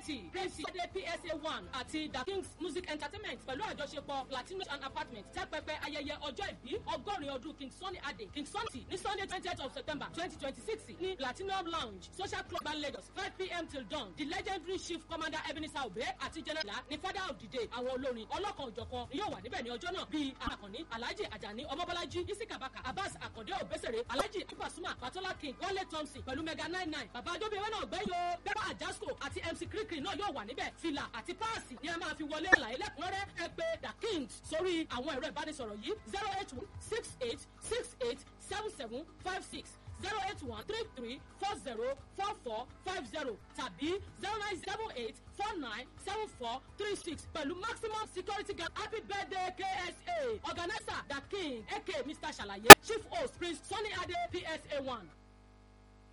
prince ade psa one àti the kings music entertainment pẹ̀lú àjọṣepọ̀ platinum and apartment tẹ́pẹ́pẹ́ ayẹyẹ ọjọ́ ìbí ọgọ́rin ọdún king sunny ade king sunny ní sunday twentieth of september twenty twenty six ní platinum lounge social club ban lagos five pm till dawn the legendary chief commander ebenezer obe àti general ní father of the day àwọn olórin ọlọ́kan òjọ̀kan ni yóò wà níbẹ̀ ní ọjọ́ náà bíi akànní alhaji ajani ọmọbọ́lájí isikabaka abbas akande obesere alhaji ipasuma patola king wale thompson pẹ̀lú mega nine nine bàbá adóbíyẹwé náà gbẹ́yìn o bẹ́ẹ̀ àjàsco àti mc kirikiri náà yóò wà níbẹ̀ fìlà àti páàsì ni a máa fi wọlé àlàyé lẹ́kùnrẹ́rẹ́ ẹ pé the kings sórí àwọn ẹ̀rọ ìbánisọ̀rọ̀ yìí zero eight one six eight six eight seven seven five six zero eight one three three four zero four four five zero tàbí zero nine seven eight four nine seven four three six pẹ̀lú maximum security guard happy birthday ksa organizer the king aka mr ṣàlàyé chief host prince sunny ade psa one.